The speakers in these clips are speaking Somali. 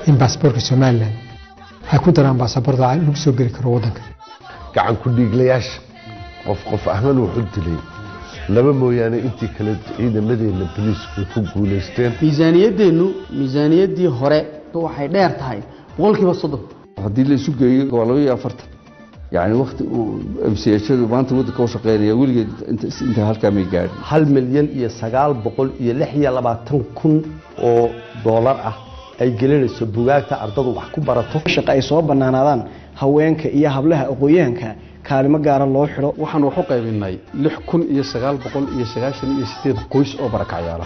in baasaboorka somalilan ay ku daraan baasaboorda lagu soo geli karo waddanka gacan ku dhiiglayaasha qof qof ahman wuxuu dilay laba mooyaane intii kale ciidamadeena boliisku ku guulaysteen miisaaniyaddeennu miisaaniyaddii hore waxay dheer tahay boqolkiiba soddon haddii la isu geeyo waa laba iyo afartan yani wakti uu mchadu maanta waddanka u shaqeynaya weligeed inta halkaa may gaadhin hal milyan iyo sagaal boqol iyo lix iyo labaatan kun oo doolar ah ay gelinayso bugaagta ardadu wax ku barato shaqa ay soo bannaanaadaan haweenka iyo hablaha aqooyahanka kaalimo gaara loo xidho waxaan wax u qaybinay lix kun iyo sagaal boqol iyo sagaashan iyo sideed qoys oo barakacyaala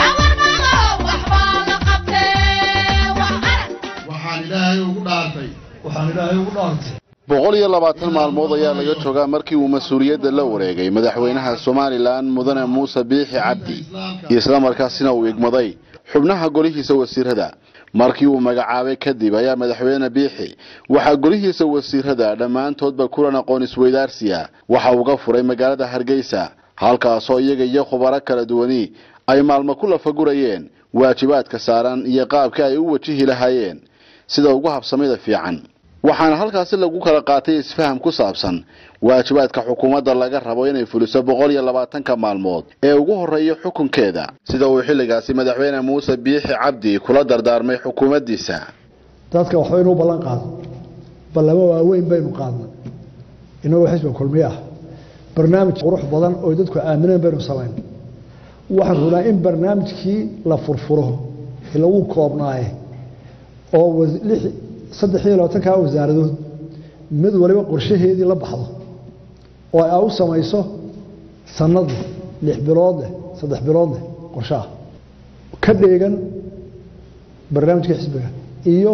boqol iyo labaatan maalmood ayaa laga joogaa markii uu mas-uuliyadda la wareegay madaxweynaha somalilan mudane muuse biixi cabdi islamarkaasina uu igmaday xubnaha golihiisa wasiirada markii uu magacaabay kadib ayaa madaxweyne biixi waxaa golihiisa wasiirada dhammaantoodba kulan aqoon isweydaarsiya waxa uga furay magaalada hargeysa halkaasoo iyaga iyo khubaro kala duwani ay maalmo ku lafagurayeen waajibaadka saaran iyo qaabka ay u wajihi lahaayeen sida ugu habsamida fiican waxaana halkaasi lagu kala qaatay isfaham ku saabsan waajibaadka xukuumadda laga rabo inay fuliso boqol iyo labaatanka maalmood ee ugu horreeya xukunkeeda sida uu xilligaasi madaxweyne muuse biixi cabdi kula dardaarmay xukuumaddiisa dadka waxba inuu ballan qaado ballamo waaweyn baynu qaadnay inagoo xisbiga kulmiye ah barnaamij qurux badan oo dadku aamineen baynu samayn waxaan rabnaa in barnaamijkii la furfuro lagu koobnaaye oo saddex iyo labaatankaa wasaaradood mid waliba qorshaheedii la baxdo oo a u samayso sanadleh lix biloodleh saddex biloodleh qorshaah ka dheegan barnaamijka xisbiga iyo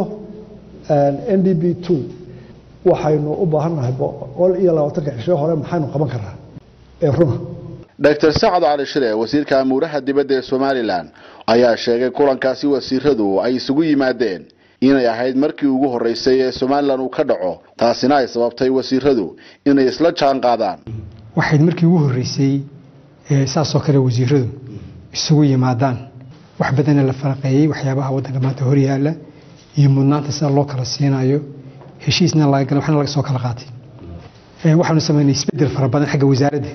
n d b two waxaynu u baahannahay boqol iyo labaatanka cisho hore maxaynu qaban karaa ee runa dr sacad cali shire wasiirka amuuraha dibadda ee somalilan ayaa sheegay kulankaasi wasiiradu ay isugu yimaadeen inay ahayd markii ugu horreysay ee somalilan uu ka dhaco taasina ay sababtay wasiiradu inay isla jaan qaadaan waxayd markii ugu horreysay saasoo kale wasiiradu isugu yimaadaan wax badana la faraqeeyey waxyaabaha waddanka maanta horyaala iyo mudnaanta sida loo kala siinayo heshiisna laga gala waxna laga soo kala qaatay waxaanu samaynay isbeddel fara badan xagga wasaaradda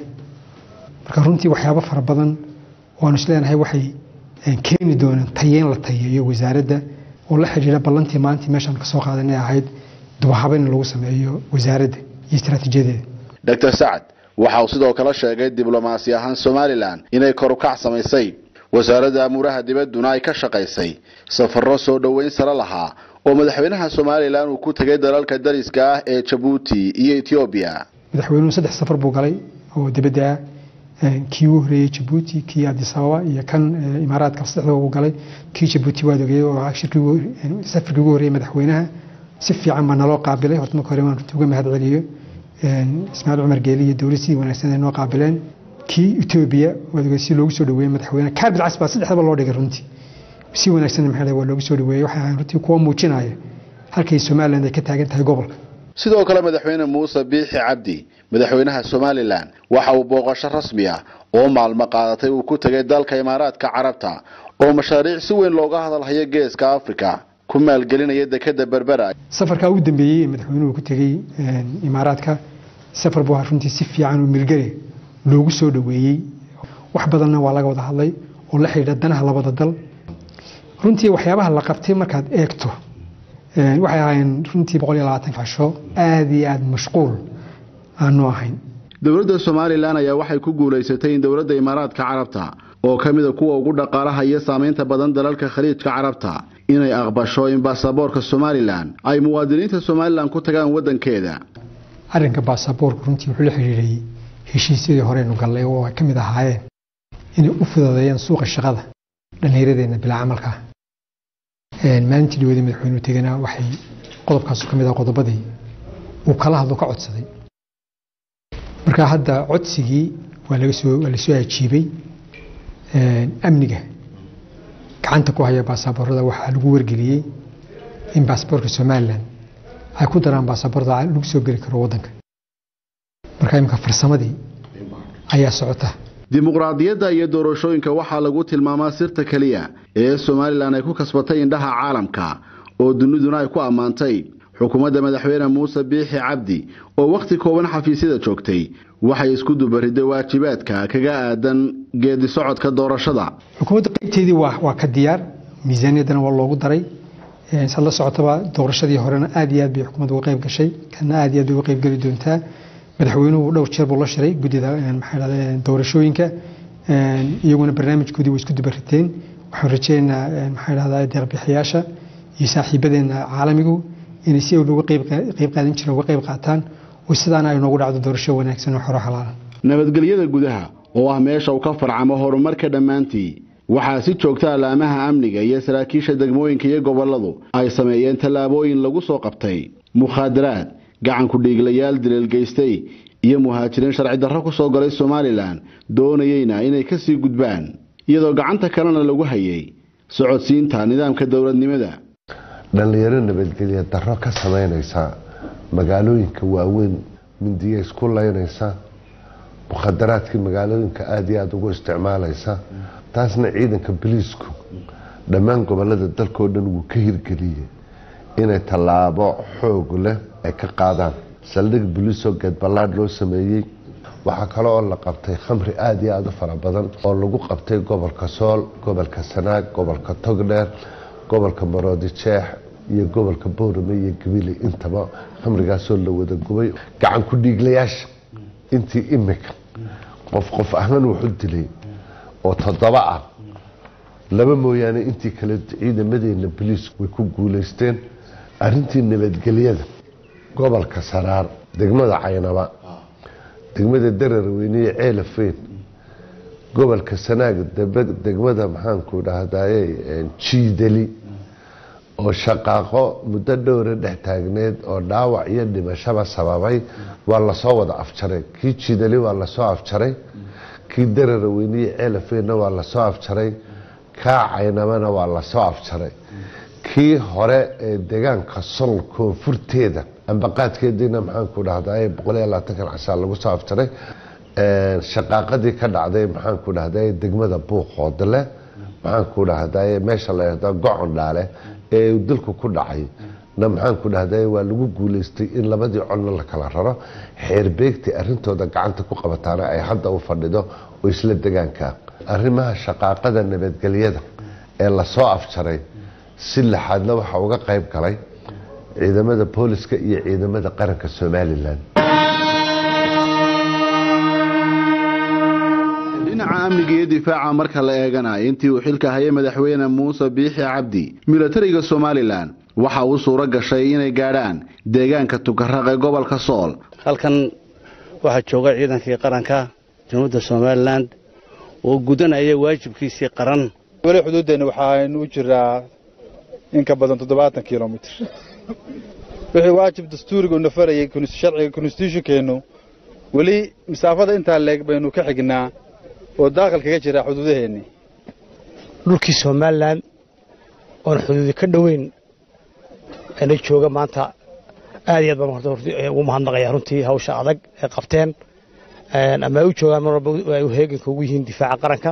marka runtii waxyaabo fara badan waanu isleenahay waxay keeni doonaan tayeyn la tayeeyo wasaaradda oo la xidhiidha ballantii maalintii meeshaan ka soo qaadanay ahayd dubahabayn lagu sameeyo wasaaradda iyo istaraatiijiyadeeda dr sacad waxa uu sidoo kale sheegay diblomaasi ahaan somalilan inay korukac samaysay wasaaradda amuuraha dibadduna ay ka shaqaysay safarro soo dhoweyn sare lahaa oo madaxweynaha somalilan uu ku tegay dalalka dariska ah ee jabuuti iyo etoobiya madaxweynuhu saddex safar buu galay oo dibadda ah kii ugu horeeyey jabuuti kii adis ababa iyo kan imaaraadka saddexda uu galay kii jabuuti waad ogeyey oo safarkii ugu horreeyey madaxweynaha si fiican baa naloo qaabilay horta marka hore waan runtii uga mahad celiyo ismaaciil cumar geeli iyo dowlad sidii wanaagsan ay noo qaabileen kii etoobiya waad ogey si loogu soo dhaweeyey madaxweynaha kaabil cas baa saddexdaba loo dhigay runtii si wanaagsan maxaa waa loogu soo dhaweeyey waxay ahayn runtii kuwa muujinaya halkay somaliland ay ka taagan tahay gobolka sidoo kale madaxweyne muuse biixi cabdi madaxweynaha somalilan waxa uu booqasho rasmi ah oo maalmo qaadatay uu ku tegay dalka imaaraadka carabta oo mashaariic si weyn looga hadalhayo geeska africa ku maalgelinaya dekeda berbera safarkaa ugu dambeeyey ee madaxweynuhu ku tegey imaaraadka safar buu runtii si fiican oo milgale loogu soo dhaweeyey wax badanna waa laga wada hadlay oo la xidhiidha danaha labada dal runtii waxyaabaha la qabtay markaad eegto waxay ahaayeen runtii boqol iyo labaatan fasho aada iyo aada mashquul aanu ahayn dowladda somalilan ayaa waxay ku guulaysatay in dowladda imaaraadka carabta oo ka mida kuwa ugu dhaqaalaha iyo saamaynta badan dalalka khaliijka carabta inay aqbasho in baasaboorka somalilan ay muwaadiniinta somalilan ku tagaan waddankeeda arrinka baasaboorku runtii wuxuu la xidhiidhay heshiisyadii horeynu gallay oo ay ka mid ahaayeen inay u fududeeyaan suuqa shaqada dhallinyaradeenna bilaa camalka maalintii dhawada madaxweynuhu tegana waxay qodobkaasu ka mid ah qodobadii uu kala hadlo ka codsaday marka hadda codsigii waa laga soo waa lasoo ajiibay amniga gacanta ku haya baasaboorada waxaa lagu wargeliyey in baasaboorka somalilan ay ku daraan baasaboorda lagu soo geli karo waddanka marka imika farsamadii ayaa socota dimuqraadiyadda iyo doorashooyinka waxaa lagu tilmaamaa sirta keliya ee somalilan ay ku kasbatay indhaha caalamka oo duniduna ay ku ammaantay xukuumadda madaxweyne muuse biixi cabdi oo wakhti kooban xafiisyada joogtay waxay isku dubariday waajibaadka kaga aadan geedi socodka doorashada xukuumadda qaybteedii waa ka diyaar miisaaniyaddana waa loogu daray saad la socotaba doorashadii horena aad iyo aad bay xukuumadda uga qayb gashay kana aad iyo aad bay uga qayb geli doontaa madaxweynuhu dhowr jeer buu la shiray guddida maxaa doorashooyinka iyaguna barnaamijkoodii way isku dubariteen waxaan rajeynaynaa maxaa dhahdaa deeqbixiyaasha iyo saaxiibadeena caalamigu inay si uga qayb qaadan jireen uga qayb qaataan oo sidaana ay noogu dhacdo doorasho wanaagsan oo xoro xalaala nabadgelyada gudaha oo ah meesha uu ka farcamo horumarka dhammaantii waxaa si joogta alaamaha amniga iyo saraakiisha degmooyinka iyo gobolladu ay sameeyeen tallaabooyin lagu soo qabtay mukhaadaraad gacanku dhiiglayaal dileelgeystay iyo muhaajiriin sharci darro ku soo galay somalilan doonayeyna inay ka sii gudbaan iyadoo gacanta kalena lagu hayay socodsiinta nidaamka dowladnimada dhallinyaro nabadgelya darro ka samaynaysa magaalooyinka waaweyn mindiya isku laynaysa mukhadaraadkii magaalooyinka aada iyo aada ugu isticmaalaysa taasna ciidanka boliisku dhammaan gobolada dalkao dhan wuu ka hirgeliyey inay tallaabo xoog leh ay ka qaadaan saldhig boliisoo geedballaadh loo sameeyey waxaa kale oo la qabtay khamri aada iyo aada u fara badan oo lagu qabtay gobolka sool gobolka sanaag gobolka togdheer gobolka maroodi jeex iyo gobolka boorame iyo gabili intaba khamrigaasoo la wada gubay gacan ku dhiiglayaasha intii imika qof qof ahman wuxu dilay oo toddoba ah laba mooyaane intii kale ciidamadeena boliisku way ku guulaysteen arintii nabadgelyada gobolka saraar degmada caynaba degmada dararweyniye ceelafeyn gobolka sanaag degmada maxaanku dhahdaye jiidali oo shaqaaqo muddo dhowra dhex taagneed oo dhaawac iyo dhimashaba sababay waa lasoo wada afjaray kii jiidali waa lasoo afjaray kii dararweyniye ceelafeynna waa lasoo afjaray kaa caynabana waa lasoo afjaray kii hore ee deegaanka sol koonfurteeda ambaqaadkeediina maxaanku dhahdaye boqoliyo labaatankan cashaa lagu soo afjaray shaqaaqadii ka dhacday maxaanku dhahdaye degmada buuqoodle maxaanku dhahdaye meesha la yahda gocon dhaale ee dalku ku dhacay na maxaanku dhahdaye waa lagu guulaystay in labadii colna la kala raro xeerbeegtii arintooda gacanta ku qabataana ay hadda u fadhido oo isla degaanka arrimaha shaqaaqada nabadgelyada ee lasoo afjaray si laxaadna waxaa uga qayb galay ciidamada booliska iyo ciidamada qaranka somalilan dhinaca amniga iyo difaaca marka la eeganayo intii uu xilka hayay madaxweyne muuse biixi cabdi milatariga somalilan waxa uu suuro gashay inay gaadhaan deegaanka tukaraq ee gobolka sool halkan waxaa jooga ciidankii qaranka jamhuuriyadda somalilan oo gudanaya waajibkiisii qaran weli xuduuddeenna waxaaynu u jiraa in ka badan toddobaatan kilomitr wixii waajib dastuurigu nafarayay sharciga konstitutionkeennu weli masaafada intaa leeg baynu ka xignaa oo daaqil kaga jira xuduudaheennii dhulkii somalilan oon xuduudi ka dhoweyn ana jooga maanta aad iyo aad baan ugu mahadnaqaya runtii hawsha adag ay qabteen ama ay u joogaan mar walba ay u heeganka ugu yihiin difaaca qaranka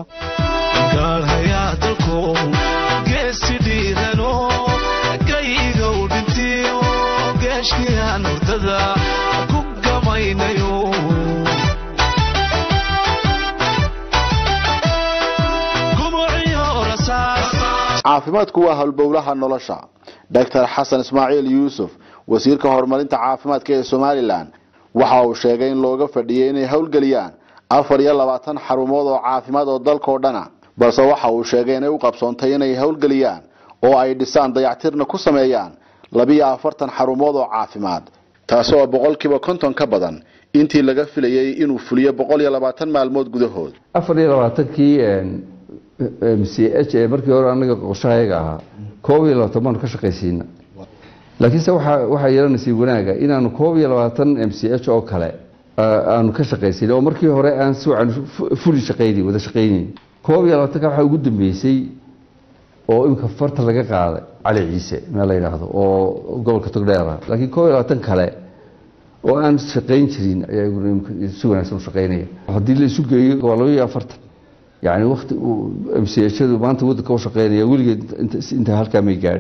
caafimaadku waa howlbowlaha nolosha doctor xasan ismaaciil yuusuf wasiirka horumarinta caafimaadka ee somalilan waxa uu sheegay in looga fadhiyay inay howlgeliyaan afar iyo labaatan xarumood oo caafimaad oo dalkao dhana balse waxa uu sheegay inay u qabsoontay inay howlgeliyaan oo ay dhisaan dayactirna ku sameeyaan labiyo afartan xarumood oo caafimaad taasi oo boqolkiiba konton ka badan intii laga filayay inuu fuliyo boqol iyo labaatan maalmood gudahood afar iyo labaatankii m c h ee markii hore anaga qorshahayaga ahaa koob iyo labaatan baanu ka shaqaysiina laakiinse waxaa yeelanaysa wanaaga inaanu koob iyo labaatan m c h oo kale aanu ka shaqaysin oo markii hore aan si wacan fuli shaqayni wada shaqaynayn koob iyo labaatanka waxaa ugu dambeysay oo imika farta laga qaaday cali ciise meel la yidhaahdo oo gobolka togdheer ah laakiin koob iyo labaatan kale oo aan shaqayn jirin ayaa iguna imika si wanaagsan u shaqaynaya haddii la isu geeyo waa laba iyo afartan yani wakti mchadu maanta wadanka u shaqeynaya weligeed inta halkaa may gaadhin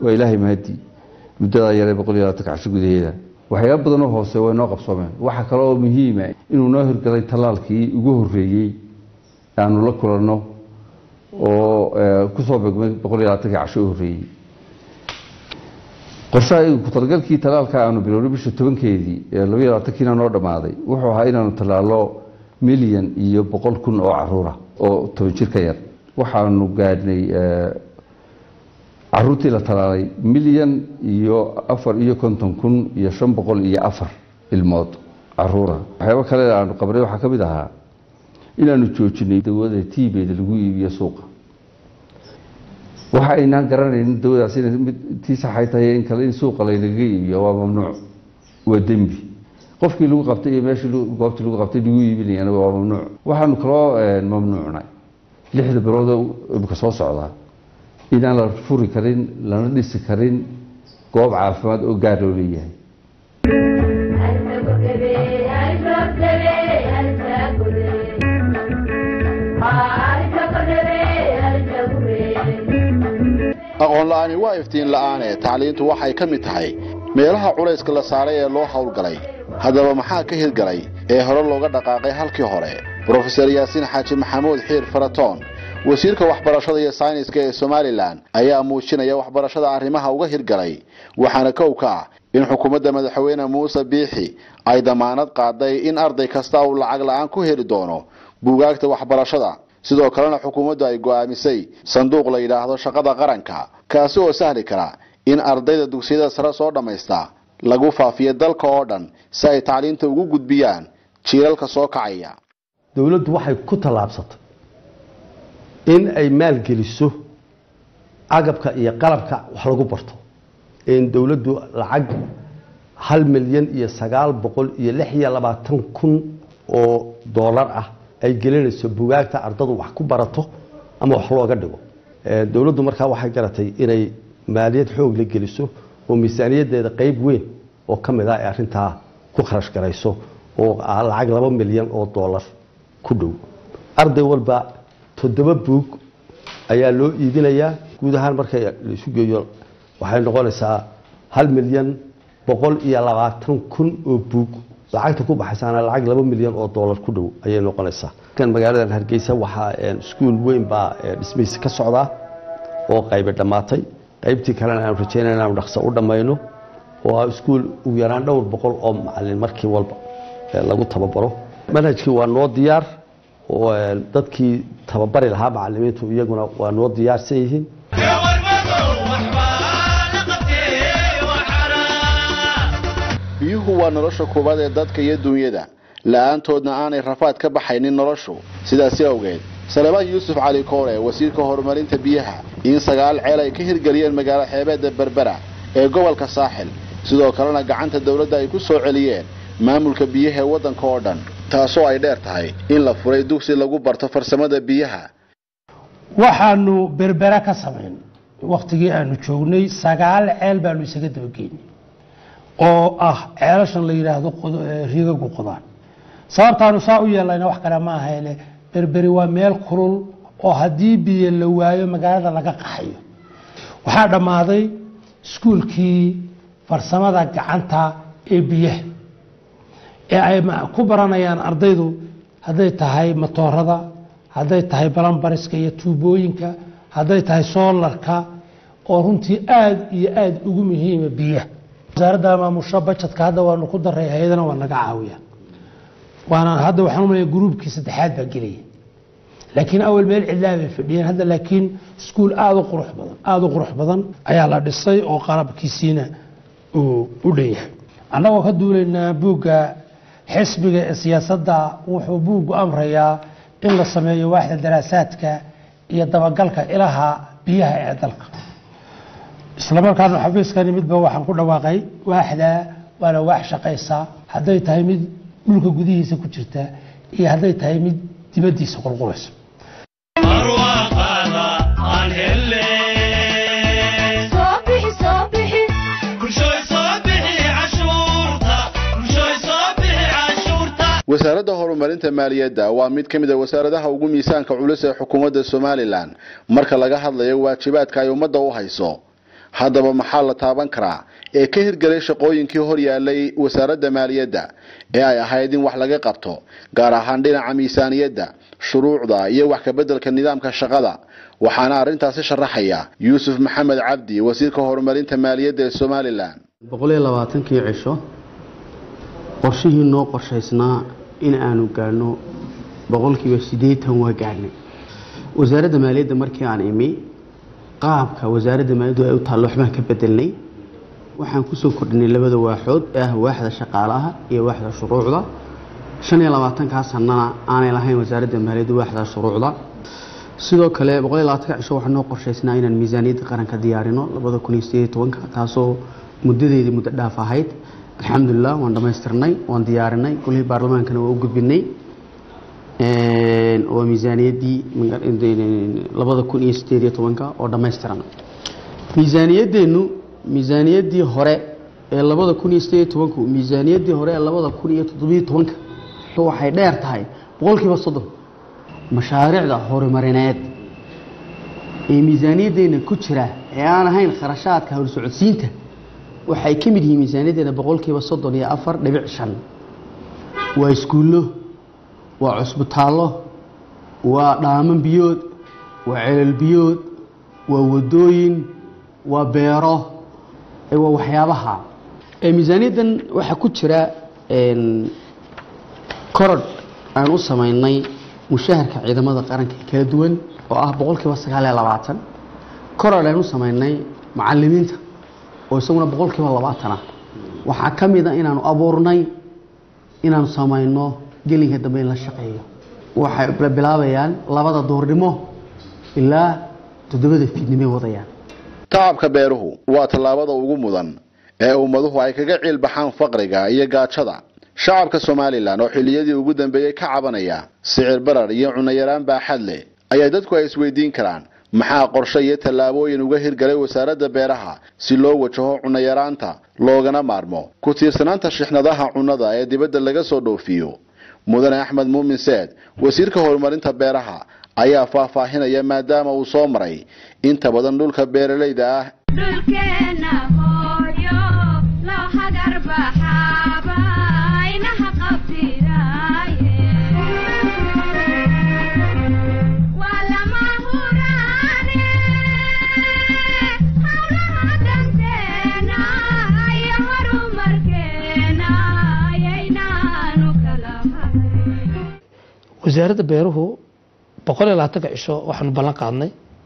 waa ilaahay mahadii muddadaa yaree boqol iyo labaatanka casho gudaheeda waxyaaba badanoo hoose way noo qabsoomeen waxaa kale oo muhiima inuu noo hirgalay tallaalkii ugu horreeyey aanu la kulanno oo kusoo begmay boqol iyo labaatankii casho u horreeyey qorshaha ku-talagalkii tallaalka aanu bilownay bisha tobankeedii ee labaiyo labaatankiina noo dhammaaday wuxuu ahaa inaanu tallaalo milyan iyo boqol kun oo caruura oo toban jir ka yar waxaanu gaadhnay caruurtii la tallaalay milyan iyo afar iyo konton kun iyo shan boqol iyo afar ilmood caruura waxyaaba kale aanu qabnay waxaa ka mid ahaa inaanu joojinay dawada tiibeeda lagu iibiyo suuqa waxa aynaan garanaynin dawadaas inay mid tii saxay tahay in kale in suuqa laynaga iibiyo waa mamnuuc waa dembi qofkii lagu qabtay iyo meeshii goobtii lagu qabtay lagu iibinayana waa mamnuuc waxaanu kaloo mamnuucnay lixda biloodoo imika soo socdaa inaan la furi karin lana dhisi karin goob caafimaad oo gaar loo leeyahay aqoon la'aani waa iftiin la'aane tacliintu waxay ka mid tahay meelaha culayska la saaray ee loo howlgalay haddaba maxaa ka hirgalay ee hore looga dhaqaaqay halkii hore brofeser yaasiin xaaji maxamuud xiir faratoon wasiirka waxbarashada iyo sayniska ee somalilan ayaa muujinaya waxbarashada arrimaha uga hirgalay waxaana kow ka ah in xukuumadda madaxweyne muuse biixi ay damaanad qaaday in arday kasta uu lacag la'aan ku heli doono buugaagta waxbarashada sidoo kalena xukuumaddu ay go'aamisay sanduuq la yidhaahdo shaqada qaranka kaasi oo sahli kara in ardayda dugsiyada sare soo dhammaysta lagu faafiyo dalka oo dhan si ay tacliinta ugu gudbiyaan jiilalka soo kacaya dowladdu waxay ku tallaabsatay in ay maalgeliso agabka iyo qalabka wax lagu barto in dowladdu lacag hal milyan iyo sagaal boqol iyo lix iyo labaatan kun oo doolar ah ay gelinayso bugaagta ardadu wax ku barato ama wax looga dhigo dowladdu markaa waxay garatay inay maaliyad xoog la geliso oo miisaaniyaddeeda qeyb weyn oo ka mid ah ay arrintaa ku kharash garayso oo ah lacag laba milyan oo doolar ku dhow arday walba toddoba buug ayaa loo iibinayaa guud ahaan marka laisu geeyo waxay noqonaysaa hal milyan boqol iyo labaatan kun oo buug lacagta ku baxaysaana lacag laba milyan oo doolar ku dhow ayay noqonaysaa kan magaaladan hargeysa waxaa iskuul weyn baa dhismihiisa ka socdaa oo qaybe dhammaatay qaybtii kalena aanu rajeynaya inaanu dhaqso u dhammayno oo ah iskuul ugu yaraan dhowr boqol oo macalin markii walba lagu tababaro manhajkii waa noo diyaar oo dadkii tababari lahaa macalimiintu iyaguna waa noo diyaarsan yihiin biyuhu waa nolosha koowaad ee dadka iyo dunyada la'aantoodna aanay rafaad ka baxaynin noloshu sidaasi awgeed salebaan yuusuf cali koore wasiirka horumarinta biyaha in sagaal ceel ay ka hirgeliyeen magaalo xeebeedda berbera ee gobolka saaxil sidoo kalena gacanta dowladda ay ku soo celiyeen maamulka biyaha ee waddanka oo dhan taasoo ay dheer tahay in la furay dugsi lagu barto farsamada biyaha waxaanu berbera ka samayn wakhtigii aanu joognay sagaal ceel baanu isaga dabageynay oo ah ceelashan la yidhaahdo rigagu qodaan sababtaanu saa u yeelayna wax kale ma ahayne berberi waa meel kulul oo haddii biyo la waayo magaalada laga qaxayo waxaa dhammaaday iskuulkii farsamada gacanta ee biyaha ee ay ku baranayaan ardaydu hadday tahay matoorada hadday tahay balambariska iyo tuubooyinka hadday tahay soolarka oo runtii aada iyo aada ugu muhiima biyaha wasaaradda maamusho bajetka hadda waanu ku daray hay-adana waa naga caawiya waana hadda waxaan umaleya gruubkii saddexaad baa gelaya laakiin awal meel cidlaa bay fadhiyeen hadda laakiin iskuul aada u qurux badan aada u qurux badan ayaa la dhisay oo qalabkiisiina uu u dhan yahay annagoo ka duulaynaa buugga xisbiga ee siyaasadda wuxuu buuggu amrayaa in la sameeyo waaxda daraasaadka iyo dabagalka ilaha biyaha ee dalka islamarkaana xafiiskani midba waxaan ku dhawaaqay waaxda waana waax shaqaysa hadday tahay mid dhulka gudihiisa ku jirta iyo hadday tahay mid dibaddiisa qulqulaysa wasaaradda horumarinta maaliyadda waa mid ka mid a wasaaradaha ugu miisaanka culus ee xukuumadda somalilan marka laga hadlayo waajibaadka ay ummadda u hayso haddaba maxaa la taaban karaa ee ka hirgelay shaqooyinkii hor yaalay wasaaradda maaliyadda ee ay ahayd in wax laga qabto gaar ahaan dhinaca miisaaniyadda shuruucda iyo wax kabeddelka nidaamka shaqada waxaana arrintaasi sharaxaya yuusuf maxamed cabdi wasiirka horumarinta maaliyadda ee somalilan boqoliyo labaatankii cisho qorshihii noo qorshaysnaa in aanu gaadhno boqolkiiba siddeetan waa gaadhnay wasaaradda maaliyadda markii aan imi qaabka wasaaradda maaliyaddu ay u taallo waxbaan ka bedelnay waxaan kusoo kordhinay labada waaxood ee ah waaxda shaqaalaha iyo waaxda shuruucda shan iyo labaatankaa sanana aanay lahayn wasaaradda maaliyadda waaxda shuruucda sidoo kale boqoliyo labaatanka cisho waxaa noo qorshaysnaa inaan miisaaniyadda qaranka diyaarino labada kun iyo sideed iyo tobanka taasoo muddadeedii muddo dhaaf ahayd alxamdulilah waan dhammaystirnay waan diyaarinay golihii baarlamaankana waa u gudbinay waa miisaaniyaddii labada kun iyo sideed iyo tobanka oo dhammaystiran miisaaniyadeennu miisaaniyaddii hore ee labada kun iyo sideed iyo tobanku miisaaniyaddii hore ee labada kun iyo toddobiyo tobanka waxay dheer tahay boqolkiiba soddon mashaariicda horumarineed ee miisaaniyaddeena ku jira ee aan ahayn kharashaadka howlsocodsiinta waxay ka mid yihiin miisaaniyaddeena boqolkiiba soddon iyo afar dhibic shan waa iskuullo waa cusbitaallo waa dhaaman biyood waa celal biyood waa wadooyin waa beero waa waxyaabaha miisaaniyaddan waxaa ku jira korodh aan u samaynay mushaharka ciidamada qaranka ee kala duwan oo ah boqolkiiba sagaal iyo labaatan korodh aan u samaynay macalimiinta oo isaguna boqolkiiba labaatan ah waxaa ka mid a inaanu abuurnay inaanu samayno gelinka dambe in la shaqeeyo waxay bilaabayaan labada duurnimo ilaa toddobada fiidnimay wadayaan tacabka beeruhu waa tallaabada ugu mudan ee ummaduhu ay kaga ciil baxaan faqriga iyo gaajada shacabka somalilan oo xilliyadii ugu dambeeyey ka cabanaya sicir barar iyo cunayaraan baaxad leh ayaa dadku ay isweydiin karaan maxaa qorshe iyo tallaabooyin uga hirgalay wasaaradda beeraha si loo wajaho cunayaraanta loogana maarmo ku tiirsanaanta shixnadaha cunnada ee dibadda laga soo dhoofiyo mudane axmed muumin seed wasiirka horumarinta beeraha ayaa faahfaahinaya maadaama uu soo maray inta badan dhulka beeralayda ah wasaaradda beeruhu boqol iyo labaatanka cisho waxaanu ballan qaadnay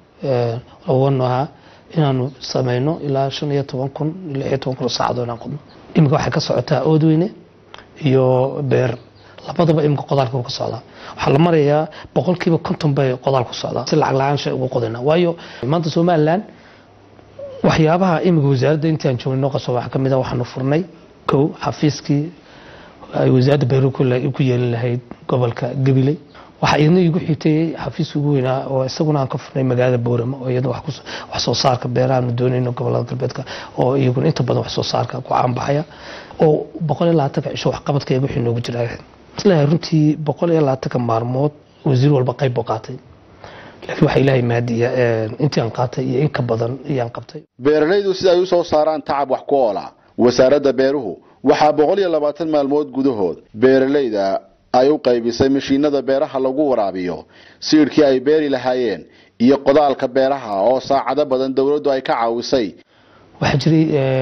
wanu ahaa inaanu sameyno ilaa shan iyo toban kun lix iyo toban kun saacadoo inaan qodno iminka waxay ka socotaa oodweyne iyo beer labadaba iminka qodaalka ka socdaa waxaa la marayaa boqolkiiba konton bay qodaal ku socdaa si lacag la-aan shay ugu qodayna waayo maanta somaliland waxyaabaha iminka wasaaradda intii aan joognay noo qaso waxaa ka mid ah waxaanu furnay kow xafiiskii ay wasaaradda beeruhu ku yeelin lahayd gobolka gabiley waxaa iyadna igu xigtay xafiis ugu weynaa oo isaguna aan ka furnay magaalada boorama oo iyadna wax soo saarka beerahaanu doonayno gobolada galbeedka oo iyaguna inta badan wax soo saarka ku caanbaxaya oo boqol iyo labaatanka cisho waxqabadkayga wixii noogu jira islahay runtii boqol iyo labaatanka maalmood wasiir walba qayb buu qaatay laakiin waxaa ilaahay maadiya intii aan qaatay iyo in ka badan iyaan qabtay beeralaydu sida ay u soo saaraan tacab wax ku oola wasaaradda beeruhu waxaa boqol iyo labaatan maalmood gudahood beeralayda ay u qaybisay mashiinada beeraha lagu waraabiyo siidhkii ay beeri lahaayeen iyo qodaalka beeraha oo saacado badan dowladdu ay ka caawisay waxaa jiray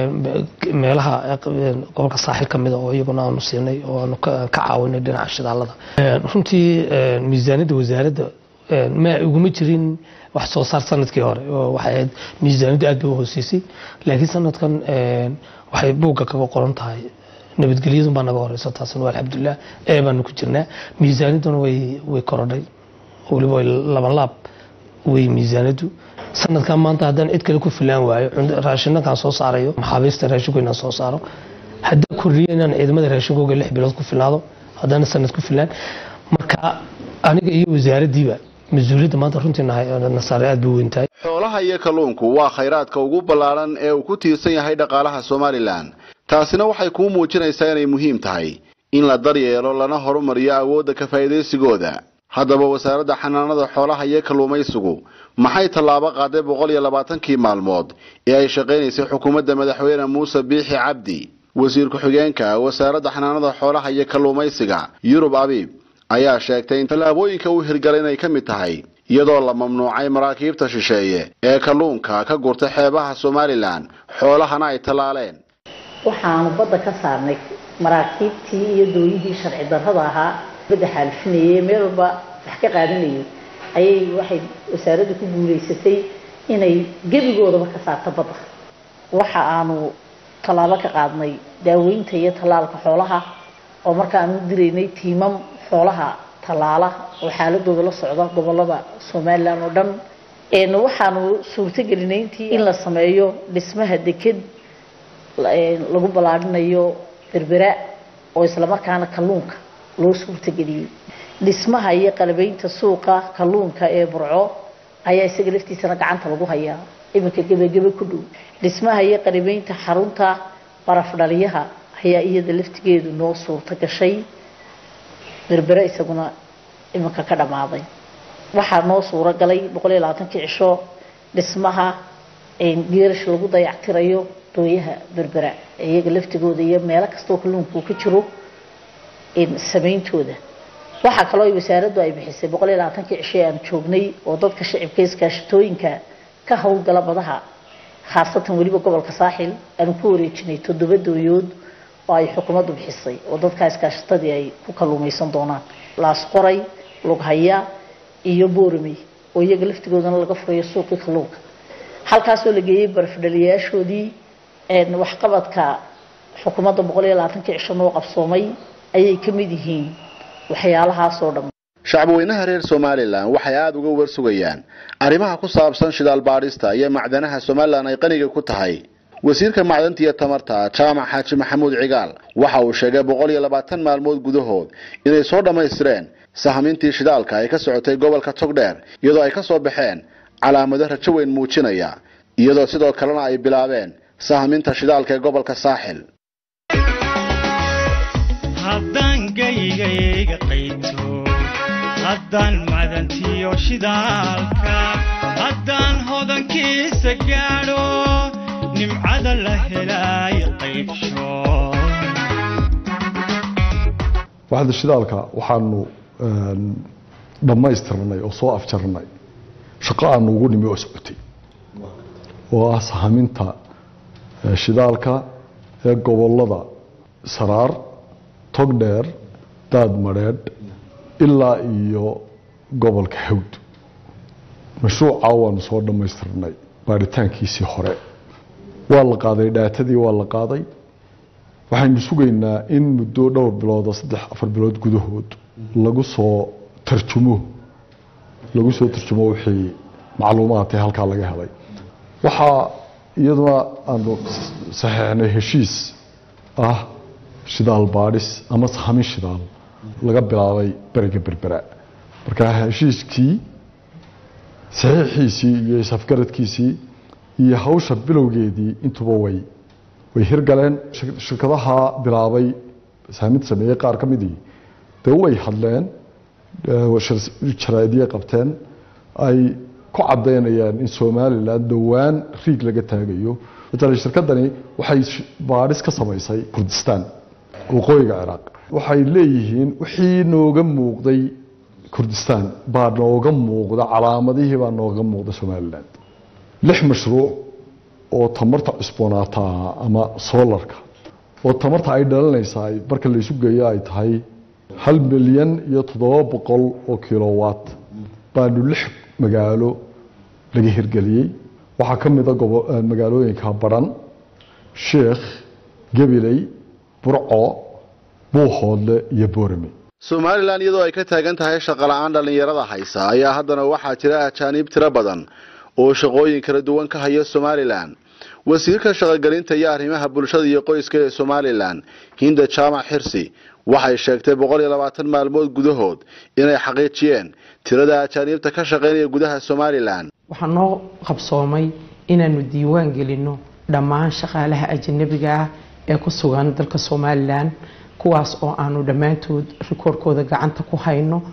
meelaha gobolka saaxil ka mida oo iyaguna aanu siinay oo aanu ka caawinay dhinaca shidaalada runtii miisaaniyadda wasaaradda ma iguma jirin wax soo saar sanadkii hore oo waxay ahayd miisaaniyaddu aad bay u hooseysay laakiin sanadkan waxay buugga kaga qoran tahay nabadgelyadun baa naga horeysa taasna waa alxamdulilah ee baanu ku jirnaa miisaaniyadduna way way korodhay weliba way laban laab way miisaaniyaddu sanadkan maanta haddaan cid kale ku filaan waayo raashinnakaan soo saarayo maxaabiista raashinko inaan soo saaro haddaan kordhiyo inaan ciidamada raashinkooga lix bilood ku filnaado haddana sanad ku filaan marka aniga iyo wasaaraddiiba mas-uuliyadda maanta runtii nasaare aad bay weyn tahay xoolaha iyo kalluunku waa khayraadka ugu ballaaran ee uu ku tiirsan yahay dhaqaalaha somalilan taasina waxay kuu muujinaysaa inay muhiim tahay in la daryeelo lana horumariyo awoodda ka faa'iidaysigooda haddaba wasaaradda xanaanada xoolaha iyo kalluumaysigu maxay tallaabo qaaday boqol iyo labaatankii maalmood ee ay shaqaynaysay xukuumadda madaxweyne muuse biixi cabdi wasiir ku-xigeenka wasaaradda xanaanada xoolaha iyo kalluumaysiga yurub abiib ayaa sheegtay in tallaabooyinka uu hirgalay inay ka mid tahay iyadoo la mamnuucay maraakiibta shisheeye ee kalluunka ka gurta xeebaha somalilan xoolahana ay tallaaleen waxaanu badda ka saarnay maraakiibtii iyo dooyihii sharci darrada ahaa badda xaalifinayay meel walba wax ka qaadanayay ayay waxay wasaaraddu ku guulaysatay inay gebigoodaba ka saarto badda waxa aanu tallaabo ka qaadnay daaweynta iyo tallaalka xoolaha oo marka aanu diraynay tiimam xoolaha tallaala oo xaaladooda la socda gobolada somalilan oo dhan waxaanu suurtagelinay intii in la sameeyo dhismaha deked lagu ballaadhinayo berbera oo islamarkaana kalluunka loo suurtageliyey dhismaha iyo qalabeynta suuqa kalluunka ee burco ayaa isaga laftiisana gacanta lagu hayaa iminka gebagebe ku dhow dhismaha iyo qalabeynta xarunta barafdhaliyaha ayaa iyada laftigeedu noo suurta gashay berbere isaguna iminka ka dhammaaday waxaa noo suuro galay boqol iyo labaatankii cisho dhismaha geerash lagu dayactirayo dooyaha berbera iyaga laftigooda iyo meelo kastoo kalluunku ka jiro samayntooda waxaa kaloo wasaaraddu ay bixisay boqol iyo labaatankii cisho ee aan joognay oo dadka shacibka iskaashatooyinka ka howlgala badaha khaasatan weliba gobolka saaxil aanu ku wareejinay toddoba dooyood oo ay xukuumaddu bixisay oo dadka iskaashatadii ay ku kalluumaysan doonaan laasqoray lughaya iyo boorame oo iyaga laftigoodana laga furayo suuqii kalluunka halkaasoo la geeyey barafdhaliyaashoodii waxqabadka xukuumadda boqol iyo labaatankii cisho noo qabsoomay ayay ka mid yihiin waxyaalahaasoo dhan shacbweynaha reer somalilan waxay aada uga warsugayaan arrimaha ku saabsan shidaal baadhista iyo macdanaha somalilan ay qaniga ku tahay wasiirka macdanta iyo tamarta jaamac xaaji maxamuud cigaal waxa uu sheegay boqol iyo labaatan maalmood gudahood inay soo dhammaystireen sahmintii shidaalka ay ka socotay gobolka togdheer iyadoo ay ka soo baxeen calaamado rajo weyn muujinaya iyadoo sidoo kalena ay bilaabeen sahminta shidaalka ee gobolka saaxil haddaan gaygayga qayto haddaan macdantiyo shidaalka haddaan hodankiisa gaadho nimcada la helaayo qaybsho waxda shidaalka waxaanu dhammaystirnay oo soo afjarnay shaqo aanu ugu nimi oo socotay oo ah sahaminta shidaalka ee gobolada saraar togdheer daadmadheedh ilaa iyo gobolka hawd mashruuca waanu soo dhammaystirnay baaritaankiisii hore waa la qaaday dhaatadii waa la qaaday waxaynu sugaynaa in muddo dhowr bilood oo saddex afar bilood gudahood lagu soo tarjumo lagu soo tarjumo wixii macluumaadkee halkaa laga helay waxaa iyaduna aanu saxeixnay heshiis ah shidaal baadhis ama sahamin shidaal laga bilaabay beriga berbera marka heshiiskii saxiixiisii iyo isafgaradkiisii iyo hawsha bilowgeedii intuba way way hirgaleen shirkadaha bilaabay saaminta sameeyey qaar ka midii dee way hadleen jaraa'idiyay qabteen ay ku caddaynayaan in somalilan dhowaan riig laga taagayo matala shirkadani waxay baadhis ka samaysay kurdistaan waqooyiga ciraaq waxay leeyihiin wixii nooga muuqday kurdistaan baa nooga muuqda calaamadihii baa nooga muuqda somalilan lix mashruuc oo tamarta cusboonaata ama solarka oo tamarta ay dhalinaysaa marka laysu geeyo ay tahay hal milyan iyo toddoba boqol oo kilowatt baanu lix magaalo laga hirgeliyey waxaa ka mida magaalooyinka baran sheekh gabiley burco buuhoodle iyo boorame somalilan iyadoo ay ka taagan tahay shaqola'aan dhallinyarada haysa ayaa haddana waxaa jira ajaaniib tiro badan oo shaqooyin kala duwan ka haya somalilan wasiirka shaqogelinta iyo arrimaha bulshada iyo qoyska ee somalilan hinda jaamac xirsi waxay sheegtay boqol iyo labaatan maalmood gudahood inay xaqiijiyeen tirada ajaaniibta ka shaqaynaya gudaha somalilan waxaa noo qabsoomay inaanu diiwaan gelinno dhammaan shaqaalaha ajanabiga ah ee ku sugan dalka somalilan kuwaas oo aanu dhammaantood rikoorkooda gacanta ku hayno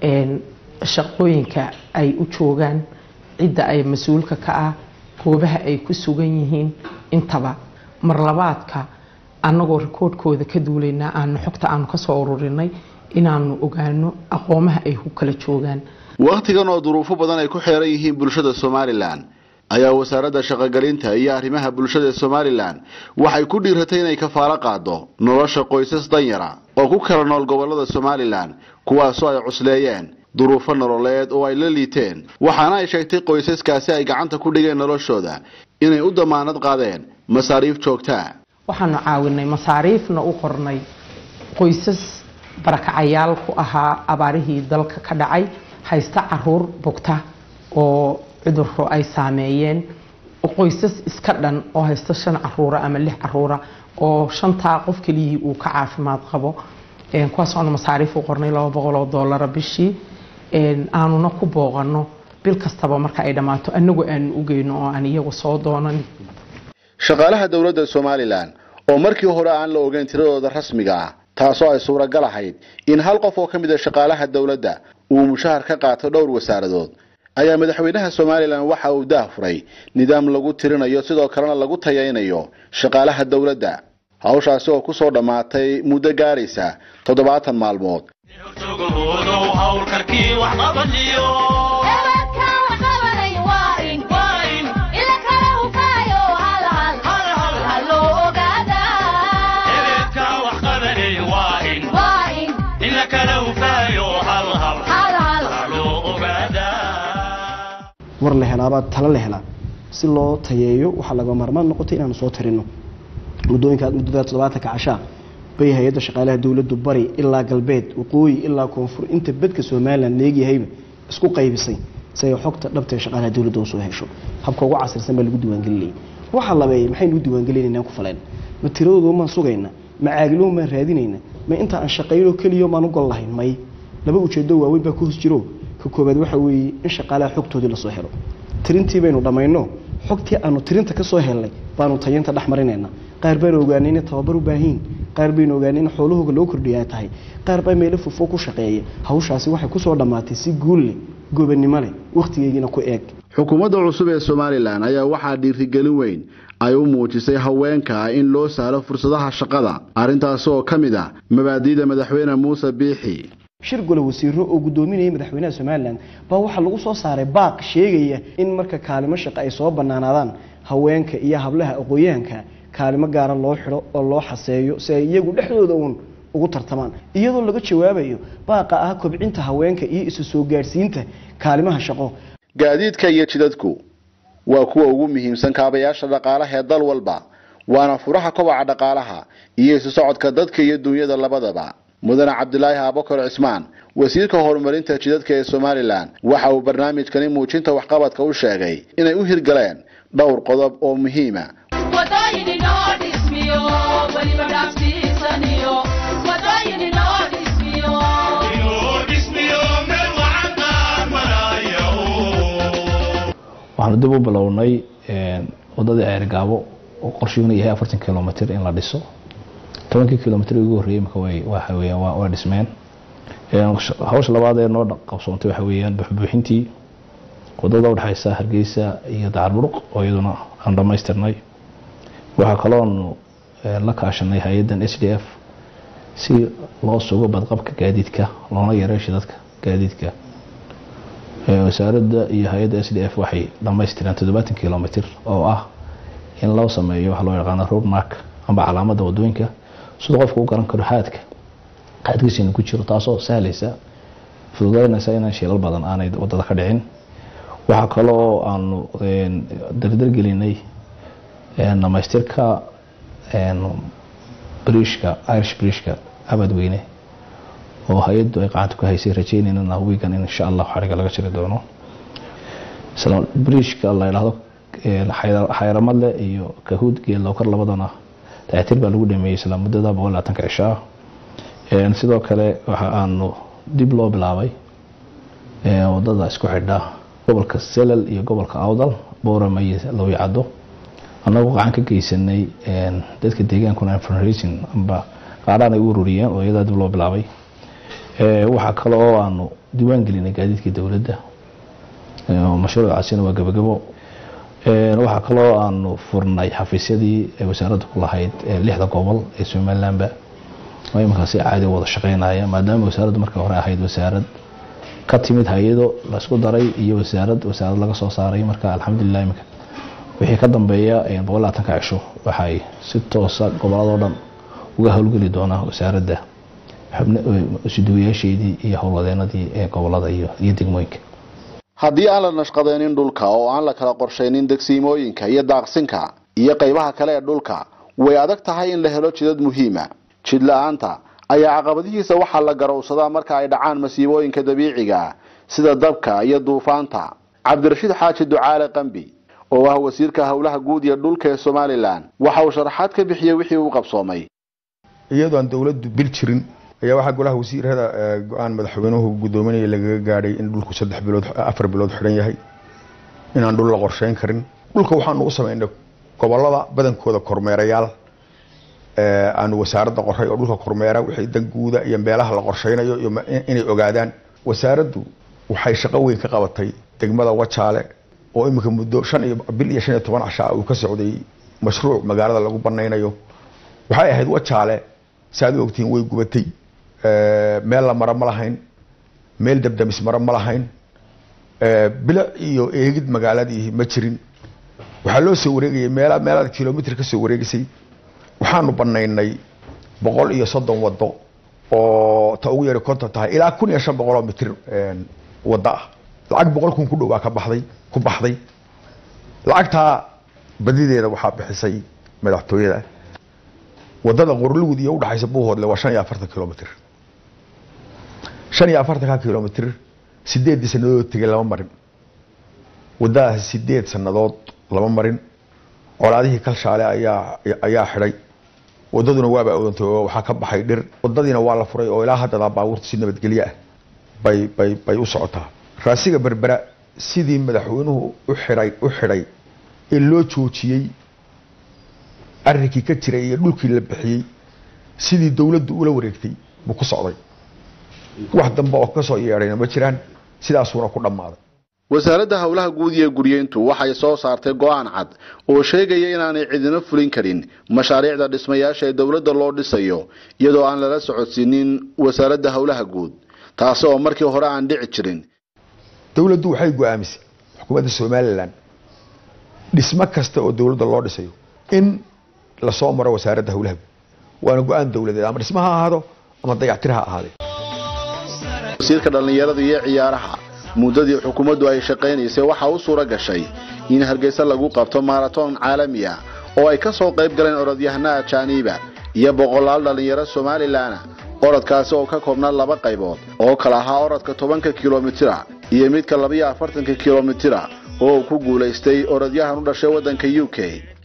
shaqooyinka ay u joogaan cidda ay mas-uulka ka ah goobaha ay ku sugan yihiin intaba marlabaadka annagoo rikoodhkooda ka duulaynaa aanu xogta aanu kasoo ururinay inaanu ogaano aqoomaha ay ku kala joogaan wakhtigan oo duruufo badan ay ku xeeran yihiin bulshada somalilan ayaa wasaaradda shaqogelinta iyo arrimaha bulshada ee somalilan waxay ku dhiiratay inay kafaalo qaado nolosha qoysas danyara oo ku kala nool gobolada somalilan kuwaasoo ay cusleeyeen duruufo nololeed oo ay la liiteen waxaana ay sheegtay qoysaskaasi ay gacanta ku dhigeen noloshooda inay u damaanad qaadeen masaariif joogtaa waxaanu caawinay masaariifna u qornay qoysas barakacayaal ku ahaa abaarihii dalka ka dhacay haysta caruur bugta oo cudurro ay saameeyeen qoysas iska dhan oo haysta shan caruura ama lix caruura oo shantaa qof keliyii uu ka caafimaad qabo kuwaas aanu masaariif u qornay laba boqol oo doolara bishii aanuna ku booqano bil kastaba marka ay dhammaato anagu aanu u geyno oo aan iyagu soo doonan shaqaalaha dowladda somalilan oo markii hore aan la ogeyn tiradooda rasmiga ah taasoo ay suuragal ahayd in hal qof oo ka mid a shaqaalaha dowladda uu mushahar ka qaato dhowr wasaaradood ayaa madaxweynaha somalilan waxa uu daah furay nidaam lagu tirinayo sidoo kalena lagu tayaynayo shaqaalaha dowladda hawshaasi oo ku soo dhammaatay muddo gaaraysa toddobaatan maalmood war la helaabaa talo la helaa si loo tayeeyo waxaa laga maarmaan noqotay inaanu soo tirino muddooyinka muddada toddobaatanka cashaa bay hay-adda shaqaalaha dowladdu bari ilaa galbeed waqooyi ilaa koonfur inta bedka somalilan leegyahayba isku qaybisay si ay xogta dhabta ee shaqaalaha dowladda usoo hesho habka ugu casirsan baa lagu diiwaangelinayay waxaa labeeyay maxaynu u diiwaangelinayna ku faleen ma tiradooda maan sugayna ma caagiloo maan raadinayna ma inta aan shaqaynoo keliyo maan u gol lahayn may laba ujeedo waaweyn baa ku hos jiro ka koobaad waxa weeye in shaqaalaha xogtoodii lasoo helo tirintii baynu dhammayno xogtii aanu tirinta ka soo helnay baanu tayinta dhex marinayna qaar baanu ogaanay inay tababar u baahiin qaar baynu ogaanay in xoolahooga loo kordhiya ay tahay qaar baa meelo fufo ku shaqeeya hawshaasi waxay kusoo dhammaatay si guul leh gobanimo leh wakhtigeygiina ku eeg xukuumadda cusub ee somalilan ayaa waxaa dhiirigelin weyn ay u muujisay haweenka in loo sahlo fursadaha shaqada arrintaasi oo ka mid ah mabaadi'da madaxweyne muuse biixi shir gole wasiiro oo guddoominayay madaxweynaha somalilan baa waxaa lagu soo saaray baaq sheegaya in marka kaalimo shaqo ay soo bannaanaadaan haweenka iyo hablaha aqooyahanka kaalimo gaara loo xidho oo loo xaseeyo si ay iyagu dhexdooda uun ugu tartamaan iyadoo laga jawaabayo baaqa ah kobcinta haweenka iyo isu soo gaadhsiinta kaalimaha shaqo gaadiidka iyo jidadku waa kuwa ugu muhiimsan kaabayaasha dhaqaalaha ee dal walba waana furaha kobaca dhaqaalaha iyo isu socodka dadka iyo dunyada labadaba mudane cabdilaahi abakar cismaan wasiirka horumarinta jidadka ee somalilan waxa uu barnaamijkani muujinta waxqabadka u sheegay inay u hirgaleen dhowr qodob oo muhiima waxaanu dib u bilownay wadadii ceergaabo oo qorshuuna yahay afartan kilomitr in la dhiso tobankii kilomitr ugu horreeyey marka way waxa weeyaan waa waa dhismeen hawsha labaad ee noo qabsoontay waxa weeyaan buxbuuxintii wadada u dhexaysa hargeysa iyo dacarburuq oo iyaduna aan dhammaystirnay waxaa kaloonu la kaashanay hay-addan s d f si loo sugo badqabka gaadiidka loona yareeyo shidadka gaadiidka wasaaradda iyo hay-adda s d f waxay dhammaystireen toddobaatan kilomitr oo ah in loo sameeyo waxa loo yaqaano road mark amba calaamadda wadooyinka siduu qofka u garan karo haadka haadkiisina ku jiro taasoo sahlaysa fududeynaysa inaan shilal badan aanay wadada ka dhicin waxaa kaloo aanu dardargelinay dhamaystirka briishka irish briishka abadweyne oo hay-addu ay gacanta ku haysay rajeynayna wiigan in insha allah xariga laga jiri doono briishka la yidhaahdo xayramadle iyo kahuud geelowkar labadana dayactir baa lagu dhameeyey isla muddada boqol labaatanka cishaa sidoo kale waxa aanu dib loo bilaabay wadada isku xidha gobolka selal iyo gobolka awdal boorama iyo lowyacado annagoo gacan ka geysanay dadka deegaankuna fundraising amba qaadhaan ay u ururiyeen oo iyadaa dib loo bilaabay waxaa kale oo aanu diiwaan gelinay gaadiidkii dowladda mashruucaasina waa gabagabo waxaa kaloo aanu furnay xafiisyadii ay wasaaradda ku lahayd lixda gobol ee somalilanba oo imankaasi caadi wada shaqeynaya maadaama wasaaraddu marka hore ahayd wasaarad ka timid hay-ado laisku daray iyo wasaarad wasaarad laga soo saaray marka alxamdulilah iminka wixii ka dambeeya boqol labaatanka cisho waxay si toosa goboladoo dhan uga howlgeli doonaa wasaaradda suduwayaasheedii iyo howlwadeenadii ee gobolada iyo degmooyinka haddii aan la nashqadaynin dhulka oo aan la kala qorshaynin degsiimooyinka iyo daaqsinka iyo qaybaha kale ee dhulka way adag tahay in la helo jidad muhiima jid la-aanta ayaa caqabadihiisa waxaa la garowsadaa marka ay dhacaan masiibooyinka dabiiciga sida dabka iyo duufaanta cabdirashiid xaaji ducaale qambi oo ah wasiirka howlaha guud iyo dhulka ee somalilan waxa uu sharaxaad ka bixiyey wixii uu qabsoomay iyadoo aan dowladdu bil jirin ayaa waxaa golaha wasiirada go-aan madaxweynuhu guddoominaya lagaga gaadhay in dhulku saddex bilood afar bilood xidhan yahay inaan dhul la qorsheyn karin dhulka waxaanu u samaynay gobolada badankooda kormeerayaal aanu wasaaradda qoray oo dhulka kormeera wixii danguuda iyo meelaha la qorsheynayo iyo inay ogaadaan wasaaraddu waxay shaqo weyn ka qabatay degmada wajaale oo iminka muddo shan iyo bil iyo shan iyo toban cashaa uu ka socday mashruuc magaalada lagu banaynayo waxay ahayd wajaale saaad u ogtihiin way gubatay meel la maro ma lahayn meel dabdamis maro ma lahayn bilic iyo eegid magaaladii ma jirin waxaa loo soo wareegayay meel meelaad kilomitr ka soo wareegisay waxaanu banaynay boqol iyo soddon wado oo ta ugu yari konton tahay ilaa kun iyo shan boqoloo mitir wado ah lacag boqol kun ku dhow baa ka baxday ku baxday lacagtaa badideeda waxaa bixisay madaxtooyada wadada qorlugud iyo udhaxaysa buuhoodle waa shan iyo afartan kilomitr shan iyo afartanka kilomitr sideeddii sanadood tegay lama marin wadadaasi sideed sanadood lama marin colaadihii kalshaale ayaa ayaa xidhay wadaduna waaba odantay oo waxaa ka baxay dhir wadadiina waa la furay oo ilaa haddadaa baabuurta si nabadgelyo ah bay bay bay u socotaa raasiga berbera sidii madaxweynuhu u xidhay u xidhay ee loo joojiyey arrinkii ka jiray iyo dhulkii la bixiyey sidii dowladdu ula wareegtay buu ku socday wax dambe oo kasoo yeedhayna ma jiraan sidaasuuna ku dhammaaday wasaaradda howlaha guud iyo guryeyntu waxay soo saartay go-aan cad oo sheegaya inaanay cidina fulin karin mashaariicda dhismayaasha ee dowladda loo dhisayo iyadoo aan lala socodsiinin wasaaradda howlaha guud taasi oo markii hore aan dhici jirin dowladdu waxay go-aamisay xukuumadda somalilan dhismo kasta oo dowladda loo dhisayo in lasoo maro wasaaradda howlaha guud waana go-aan dowladeed ama dhismo ha ahaado ama dayactir ha ahaadee wasiirka dhallinyarada iyo ciyaaraha muddadii xukuumaddu ay shaqaynaysay waxaa u suura gashay in hargeysa lagu qabto maaraton caalami ah oo ay ka soo qayb galeen orodyahana ajaaniiba iyo boqolaal dhallinyaro somalilan orodkaasi oo ka koobnaa laba qaybood oo kala ahaa orodka tobanka kilomitira iyo midka labiyo afartanka kilomitira oo uu ku guulaystay orodyahan u dhashay waddanka u k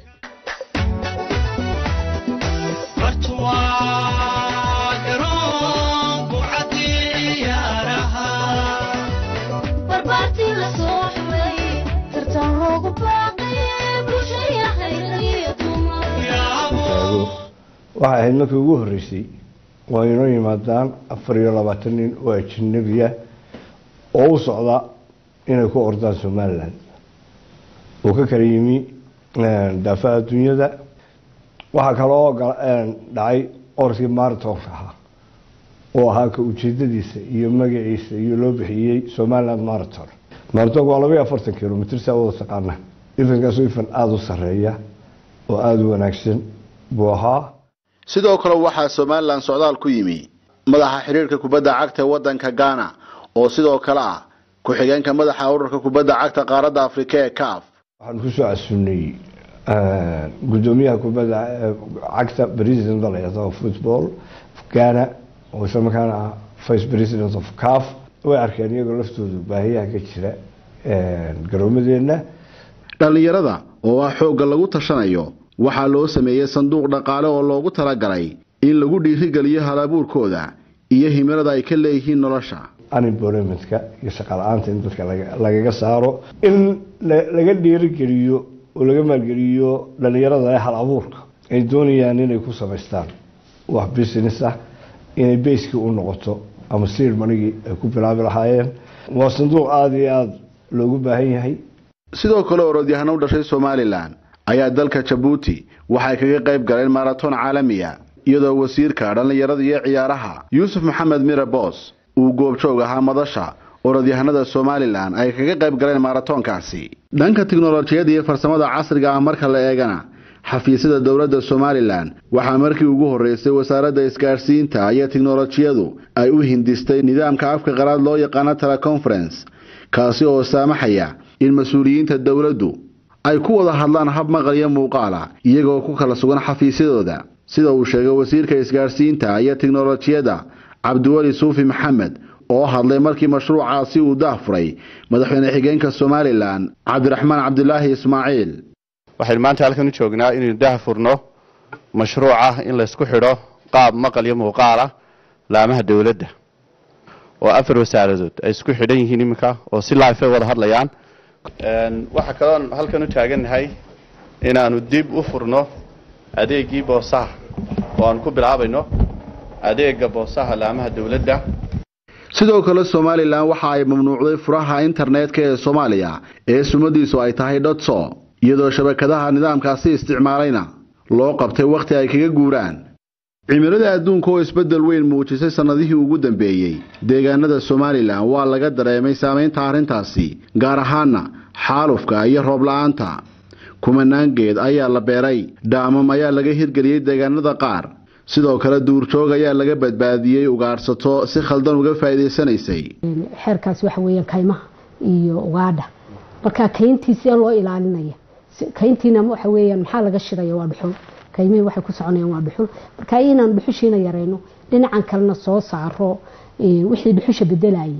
waxay ahayd markii ugu horreysay waa inoo yimaadaan afar iyo labaatan nin oo ajanabiya oo u socda inay ku ordaan somalilan uu ka kala yimi daafaha adduunyada waxaa kaloo dhacay orodkii maratonka ahaa oo ahaa ka ujeedadiisa iyo magaciisa iyo loo bixiyey somaliland maraton maratonka waa labaiyo afartan kilomitr saa wada taqaana ifankaasoo ifan aada u sareeya oo aada u wanaagsan buu ahaa sidoo kale waxaa somalilan socdaal ku yimi madaxa xidhiirka kubadda cagta ee waddanka ghana oo sidoo kale ah ku-xigeenka madaxa ururka kubadda cagta qaaradda afrika ee caf waxaan kusoo casuunay gudoomiyaha kubadda cagta president of football ghana oo isla markaana ah vice president of caf way arkeen iyagoo laftoodu baahiyaha ka jira garoomadeenna dhallinyarada oo ah xoogga lagu tashanayo waxaa loo sameeyey sanduuq dhaqaale oo loogu talagalay in lagu dhiirigeliyo halabuurkooda iyo himilada ay ka leeyihiin nolosha unemploymentka iyo shaqala-aanta in dadka lagaga saaro in laga dhiirigeliyo oo laga maalgeliyo dhallinyarada leh hal abuurka ay doonayaan inay ku samaystaan wax business ah inay bayskii u noqoto ama siir manigii ay ku bilaabi lahaayeen waa sanduuq aada iyo aada loogu baahan yahay sidoo kale orodyahano u dhashay somalilan ayaa dalka jabuuti waxay kaga qayb galeen maratoon caalamiya iyadoo wasiirka dhallinyarada iyo ciyaaraha yuusuf maxamed mire boos uu goobjoog ahaa madasha orodyahanada somalilan ay kaga qayb galeen maratoonkaasi dhanka tiknolojiyadda iyo farsamada casriga ah marka la eegana xafiisyada dowladda somalilan waxaa markii ugu horreysay wasaaradda isgaadhsiinta iyo tiknolojiyadu ay u hindistay nidaamka afka qalaad loo yaqaano teleconference kaasi oo saamaxaya in mas-uuliyiinta dowladdu ay ku wada hadlaan hab maqal iyo muuqaala iyagoo ku kala sugan xafiisyadooda sida uu sheegay wasiirka isgaadhsiinta iyo tiknolojiyadda cabdiweli suufi maxamed oo hadlay markii mashruucaasi uu daahfuray madaxweyne xigeenka somalilan cabdiraxmaan cabdilaahi ismaaciil waxaynu maanta halkan u joognaa inaynu daahfurno mashruuca in laysku xidho qaab maqal iyo muuqaalah laamaha dowladda oo afar wasaaradood ay isku xidhan yihiin iminka oo si life ay wada hadlayaan waxaa kaloon halkan u taagannahay inaanu dib u furno adeegii boosaha oo aan ku bilaabayno adeega boosaha laamaha dowladda sidoo kale somalilan waxa ay mamnuucday furaha internetka ee soomaaliya ee sumadiisu ay tahay dhotso iyadoo shabakadaha nidaamkaasi isticmaalayna loo qabtay wakhti ay kaga guuraan cimilada adduunka oo isbeddel weyn muujisay sannadihii ugu dambeeyey deegaanada somalilan waa laga dareemay saamaynta arrintaasi gaar ahaana xaalufka iyo roob la-aanta kumanaan geed ayaa la beeray dhaamam ayaa laga hirgeliyey deegaanada qaar sidoo kale duurjoog ayaa laga badbaadiyey ugaadhsato si khaldan uga faa'iidaysanaysay xeerkaasi waxa weeyaan kaymaha iyo ugaadha marka kayntii see loo ilaalinaya kayntiina waxa weeyaan maxaa laga shidaya waa dhuxul kaymihii waxay ku soconayaan waa dhuxul marka inaan dhuxushiina yarayno dhinacan kalena soo saaro wixii dhuxusha bedelayay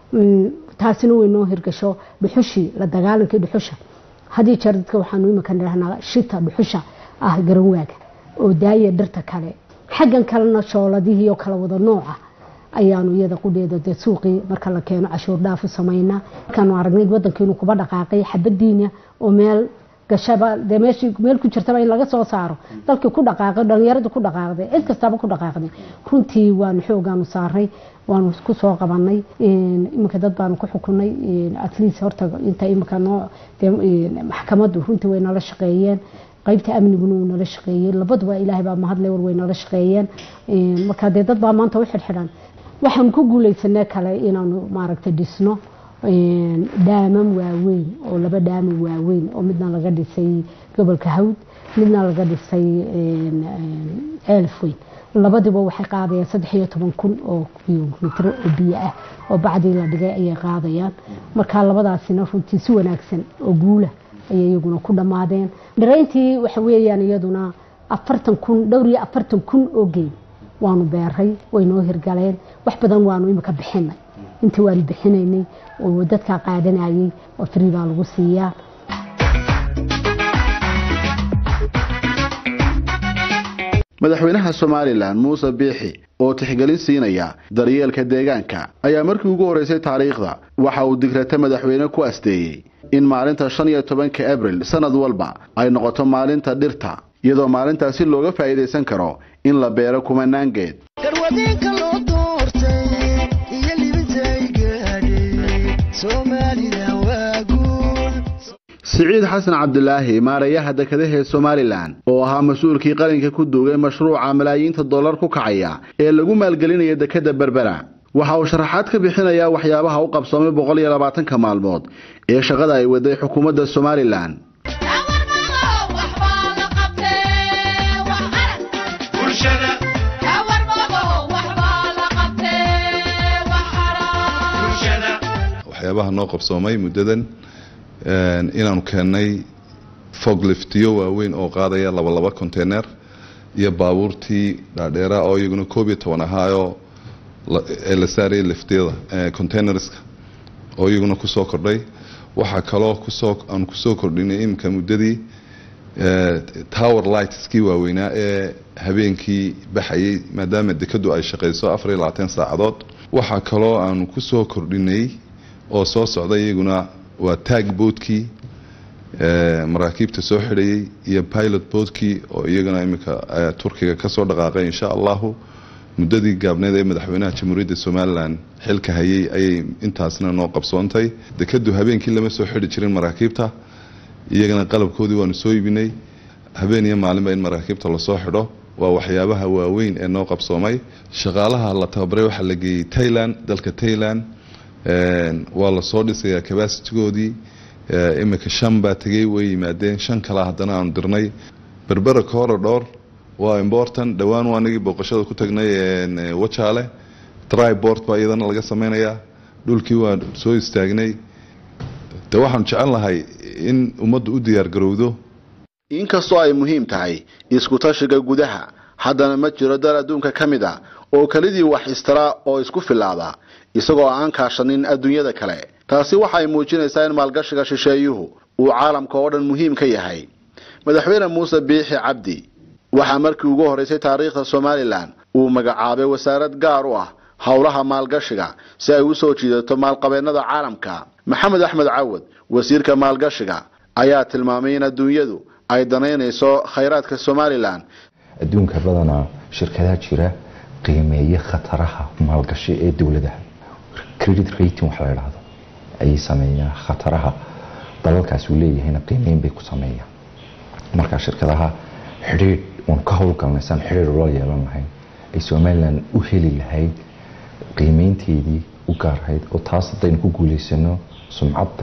taasina way noo hirgasho dhuxushii la dagaalankii dhuxusha haddii jeer dadka waxaanu imika nidhahnaa shita dhuxusha ah garanwaaga oo daaya dhirta kale xaggan kalena shooladihii oo kala wada nooca ayaanu iyada qudheeda dee suuqii marka la keeno cashuur dhaafu samaynaa markaanu aragnay wadankiinu kuba dhaqaaqay xabadiina oo meel gashaba dee meeshii meel ku jirtaba in laga soo saaro dalkii ku dhaqaaqay dhalinyarada ku dhaqaaqday cid kastaba ku dhaqaaqday runtii waanu xoogaanu saaray waanu ku soo qabanay iminka dad baanu ku xukunay at least horta inta iminka noo maxkamaddu runtii way nala shaqeeyeen qaybta amniguna uu nala shaqeeyey labaduba ilaahay baa mahadle war way nala shaqeeyeen marka dee dad baa maanta u xidhxidhan waxaanu ku guulaysanay kale inaanu maaragtay dhisno dhaamam waaweyn oo laba dhaamam waaweyn oo midna laga dhisay gobolka hawd midna laga dhisay ceelf weyn labadiba waxay qaadayaan saddex iyo toban kun oo kilomitr oo biyo ah oo bacdii la dhigay ayay qaadayaan marka labadaasina runtii si wanaagsan oo guula ayay iyaguna ku dhammaadeen dhirayntii waxa weeyaan iyaduna afartan kun dhowr iyo afartan kun oo geed waanu beeray way noo hirgaleen wax badan waanu imika bixinay intii waanu bixinaynay oo dadkaa qaadanayay oo free baa lagu siiyaa madaxweynaha somalilan muuse biixi oo tixgelin siinaya daryeelka deegaanka ayaa markii ugu horreysay taariikhda waxa uu digrata madaxweyne ku asteeyey in maalinta shan iyo tobanka abril sanad walba ay noqoto maalinta dhirta iyadoo maalintaasi looga faa'iidaysan karo in la beero kumanaan geed siciid xasan cabdilaahi maarayaha dekedahee somalilan oo ahaa mas-uulkii qaranka ku duugay mashruuca malaayiinta dollar ku kacaya ee lagu maalgelinaya dekeda berbera waxa uu sharaxaad ka bixinayaa waxyaabaha u qabsoomay boqol iyo labaatanka maalmood ee shaqada ay waday xukuumadda somalilan waxyaabaha noo qabsoomay muddadan inaanu keennay fogliftiyo waaweyn oo qaadaya laba laba container iyo baabuurtii dhaadheera oo iyaguna koob iyo toban ahaayoo ee la saarayay liftiyada containerska oo iyaguna kusoo kordhay waxaa kaloo kusoo aan kusoo kordhinay iminka muddadii tower lightskii waaweynaa ee habeenkii baxayay maadaama dekadu ay shaqeyso afar iyo labaatan saacadood waxaa kaloo aanu kusoo kordhinay oo soo socda iyaguna waa tag boodkii maraakiibta soo xidhayay iyo pilot boodkii oo iyagana iminka turkiga kasoo dhaqaaqay insha allahu muddadii gaabneed ee madaxweynaha jamhuuriyadda somalilan xilka hayay ayay intaasna noo qabsoontay dekadu habeenkii lama soo xidhi jirin maraakiibta iyagana qalabkoodii waanu soo iibinay habeen iyo maalinba in maraakiibta lasoo xidho waa waxyaabaha waaweyn ee noo qabsoomay shaqaalaha la tababaray waxaa la geeyey tailand dalka tailand waa lasoo dhisayaa cabasitigoodii imika shan baa tegey way yimaadeen shan kale haddana aanu dirnay berbera corridor waa important dhowaan waa anagii booqashada ku tagnay wajaale tribord baa iyadana laga sameynayaa dhulkii waa soo istaagnay de waxaanu jecel lahay in ummaddu u diyaar garowdo inkastoo ay muhiim tahay isku-tashiga gudaha haddana ma jiro dal adduunka ka mid a oo kelidii wax istira oo isku filaada isagoo aan kaashanin adduunyada kale taasi waxay muujinaysaa in maalgashiga shisheeyuhu uu caalamka oo dhan muhiim ka yahay madaxweyne muuse biixi cabdi waxaa markii ugu horeysay taariikhda somalilan uu magacaabay wasaarad gaar u ah howlaha maalgashiga si ay u soo jiidato maalqabeennada caalamka maxamed axmed cawad wasiirka maalgashiga ayaa tilmaamay in adduunyadu ay danaynayso khayraadka somalilan adduunka badanaa shirkadaha jira qiimeeye khataraha maalgashi ee dowladaha credit rating wax la idhaahdo ayay sameeyaan khataraha dalalkaas uu leeyahayna qiimeyn bay ku sameeyaan marka shirkadaha xidhiidh uun ka howlgalnaysaan xidhiidh ula yeelan lahayn ay somalilan u heli lahayd qiimeynteedii u gaarhayd oo taas haddaynu ku guulaysano sumcadda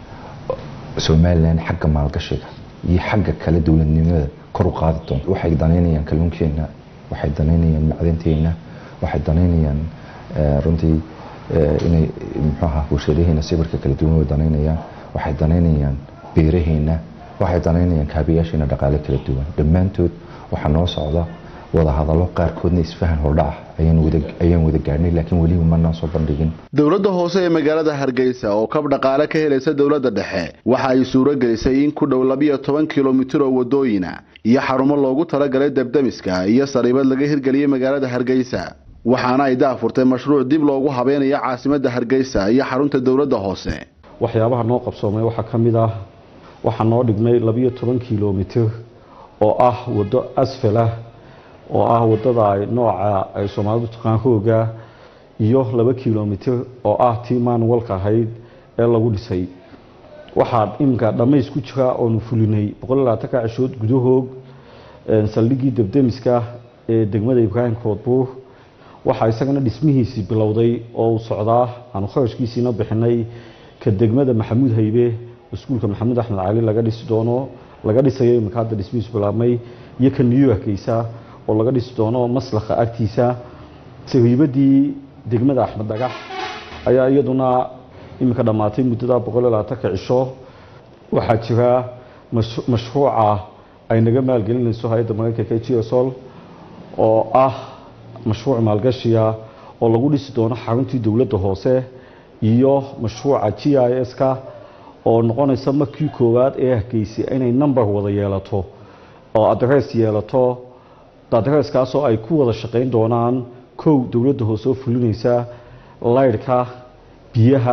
somalilan xagga maalgashiga iyo xagga kale dowladnimada kor u qaadi doonto waxay danaynayaan kalluunkeenna waxay danaynayaan macdanteenna waxay danaynayaan runtii inay muxuaha warshadaheena sawirka kala duwan way danaynayaan waxay danaynayaan beeraheena waxay danaynayaan kaabayaasheena dhaqaale kala duwan dhammaantood waxaa noo socda wadahadallo qaarkoodna isfahan hordhac ayaan wada gaadhnay laakiin weliba manaan soo bandhigin dowladda hoose ee magaalada hargeysa oo kab dhaqaale ka helaysa dowladda dhexe waxa ay suuro gelisay in ku dhow labiyo toban kilomitir oo wadooyina iyo xarumo loogu talagalay debdemiska iyo sariibad laga hirgeliyey magaalada hargeysa waxaana ay daafurtay mashruuc dib loogu habeynayo caasimadda hargeysa iyo xarunta dowladda hoose waxyaabaha noo qabsoomay waxaa ka mid ah waxaa noo dhigmay labiyo toban kilomitir oo ah waddo asfalah oo ah wadada ay nooca ay soomaalidu taqaan hooga iyo laba kilomitir oo ah tii manuwalka ahayd ee lagu dhisay waxaa iminka dhammays ku jira oonu fulinay boqollabaatanka cishood gudahoog saldhiggii debdemiska ee degmada ibraahim koodbuur waxaa isagana dhismihiisii bilowday oo uu socdaa aanu kharashkiisiina bixinay ka degmada maxamuud haybe iskuulka maxamuud axmed cali laga dhisi doono laga dhisayo iminka hadda dhismihiisu bilaabmay iyo ka new yorkeysa oo laga dhisi doono maslakha agtiisa sariibadii degmada axmed dhagax ayaa iyaduna iminka dhammaatay muddada boqol iyo labaatanka cisho waxaa jira mashruuca ay naga maalgelinayso hay-adda mareykanka g sol oo ah mashruuc maalgashiya oo lagu dhisi doono xaruntii dowladda hoose iyo mashruuca g i s-ka oo noqonaysa markii koowaad ee hargeysay inay number wada yeelato oo adress yeelato adresskaasoo ay ku wada shaqayn doonaan kow dowladda hoose oo fulinaysa laydhka biyaha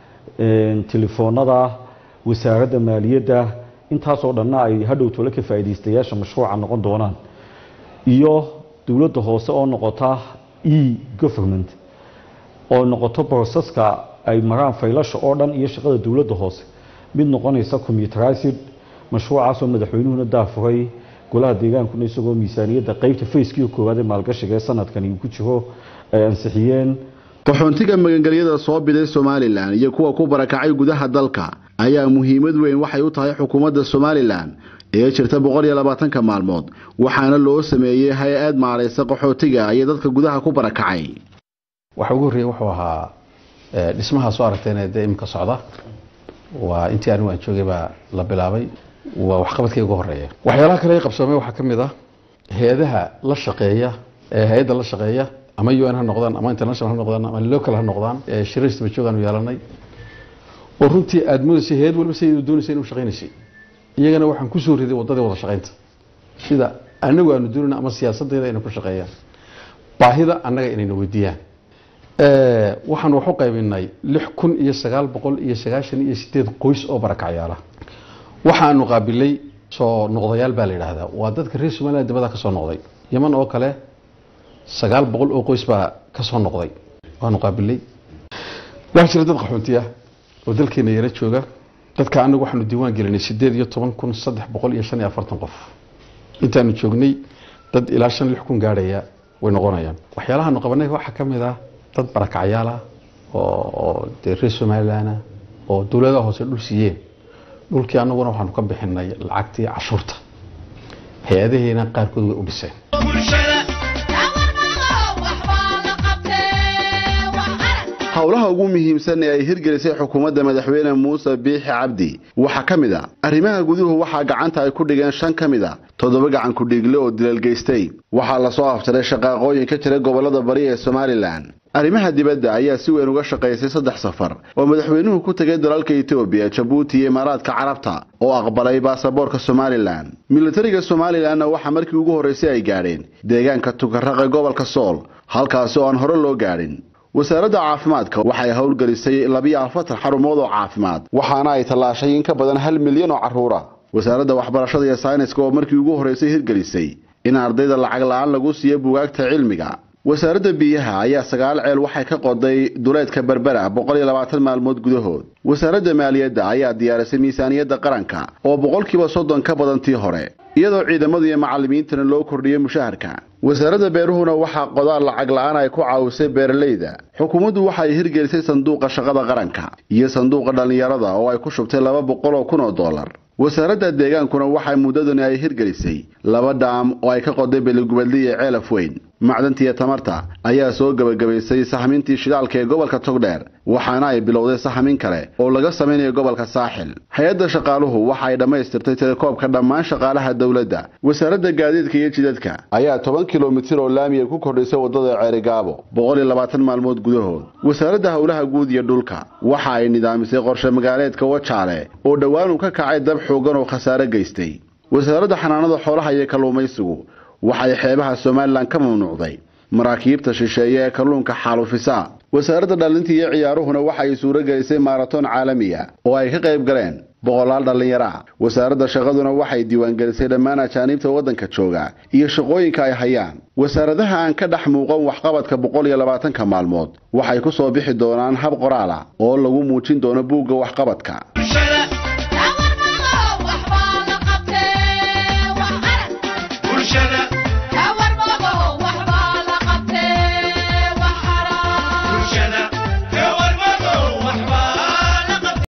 telefoonada wasaaradda maaliyadda intaasoo dhanna ay hadhow tole ka faa'iidaystayaasha mashruuca noqon doonaan iyo dowladda hoose oo noqota e government oo noqoto broseska ay maraan faylasha oo dhan iyo shaqada dowladda hoose mid noqonaysa commuterized mashruucaasoo madaxweynuhuna daafuray golaha deegaankuna isagoo miisaaniyadda qeybta fayskii koowaad ee maalgashiga ee sanadkani uu ku jiro ay ansixiyeen qaxoontiga magangelyada soo biday somalilan iyo kuwa ku barakacay gudaha dalka ayaa muhiimad weyn waxay u tahay xukuumadda somalilan ee jirta boqol iyo labaatanka maalmood waxaana loo sameeyey hay-ad maaraysa qaxootiga iyo dadka gudaha ku barakacay waxa ugu horreeyey wuxuu ahaa dhismaha soo aragteen dee imika socda waa intii anigu aan joogay baa la bilaabay waa waxqabadkii ugu horeeya waxyaalaha kale ay qabsoomay waxaa ka mid ah hay-adaha la shaqeeya ee hay-adda la shaqeeya ama un ha noqdaan ama international ha noqdaan ama local ha noqdaan shiraysta bajoogaanu yeelanay oo runtii aada moodaysay hay-ad waliba siday doonaysay inuu shaqaynaysay iyagana waxaan kusoo riday waddadii wada shaqaynta sida anagu aanu doonayna ama siyaasaddeeda inay ku shaqeeyaan baahida annaga inayna weydiiyaan waxaan wax u qaybinay lix kun iyo sagaal boqol iyo sagaashan iyo sideed qoys oo barakacyaala waxaanu qaabilay soo noqdayaal baa la yidhaahdaa waa dadka reer somaliland dibada ka soo noqday yeman oo kale sagaal boqol oo qoys baa ka soo noqday waanu qaabilay waxaa jira dad qaxoontiya oo dalkeena yara jooga dadka anagu waxaanu diiwaan gelinay sideed iyo toban kun saddex boqol iyo shan iyo afartan qof intaanu joognay dad ilaa shan lix kun gaadhaya way noqonayaan waxyaalahaanu qabanay waxaa ka mid ah dad barakacyaal ah oo oo dee reer somaliland ah oo dowladaha hoose dhul siiyeen dhulkii anaguna waxaanu ka bixinay lacagtii cashuurta hay-adaheena qaarkood way u dhiseen howlaha ugu muhiimsan ee ay hirgelisay xukuumadda madaxweyne muuse biixi cabdi waxaa ka mid a arrimaha guduhu waxaa gacanta ay ku dhigeen shan ka mid a toddoba gacan ku-dhiigle oo dilal geystay waxaa lasoo aftiray shaqaaqooyin ka jira gobollada bari ee somalilan arrimaha dibadda ayaa si weyn uga shaqaysay saddex safar oo madaxweynuhu ku tegay dalalka etoobiya jabuuti iyo imaaraadka carabta oo aqbalay baasaboorka somalilan militariga somalilanna waxaa markii ugu horraysay ay gaadheen deegaanka tukaraqe gobolka sool halkaasi oo aan hore loo gaadhin wasaaradda caafimaadka waxay howlgelisay labiyo afartan xarumood oo caafimaad waxaana ay tallaashay in ka badan hal milyan oo carruura wasaaradda waxbarashada iyo sayniska oo markii ugu horraysay hirgelisay in ardayda lacag la-aan lagu siiyo bugaagta cilmiga wasaaradda biyaha ayaa sagaal ceel waxay ka qoday duleedka berbera boqol iyo labaatan maalmood gudahood wasaaradda maaliyadda ayaa diyaarisay miisaaniyadda qaranka oo boqolkiiba soddon ka badan tii hore iyadoo ciidamada iyo macallimiintana loo kordhiyey mushaharka wasaaradda beeruhuna waxaa qodaal lacag la-aan ay ku caawisay beeralayda xukuumaddu waxay hirgelisay sanduuqa shaqada qaranka iyo sanduuqa dhallinyarada oo ay ku shubtay laba boqol oo kun oo dollar wasaaradda deegaankuna waxay muddadani ay hirgelisay laba dhaam oo ay ka qoday beligubadli iyo ceelaf weyn macdantiiyo tamarta ayaa soo gebagabaysay sahmintii shidaalka ee gobolka togdheer waxaana ay bilowday sahmin kale oo laga samaynayo gobolka saaxil hay-adda shaqaaluhu waxa ay dhammaystirtay telekoobka dhammaan shaqaalaha dowladda wasaaradda gaadiidka iyo jidadka ayaa toban kilomitir oo laamiya ku kordhisay waddada ceerigaabo boqol iyo labaatan maalmood gudahood wasaaradda howlaha guud iyo dhulka waxa ay nidaamisay qorshe magaaleedka wajaale oo dhowaan uu ka kacay dab xoogan oo khasaare geystay wasaaradda xanaanada xoolaha iyo kalluumaysigu waxay xeebaha somalilan ka mamnuucday maraakiibta shisheeye ee kalluunka xaalufisa wasaaradda dhalinta iyo ciyaaruhuna waxay suuro gelisay maaratoon caalamiya oo ay ka qayb galeen boqolaal dhallinyaro ah wasaaradda shaqaduna waxay diiwaangelisay dhammaan ajaaniibta waddanka jooga iyo shaqooyinka ay hayaan wasaaradaha aan ka dhex muuqan waxqabadka boqol iyo labaatanka maalmood waxay ku soo bixi doonaan hab qoraal ah oo lagu muujin doono buugga waxqabadka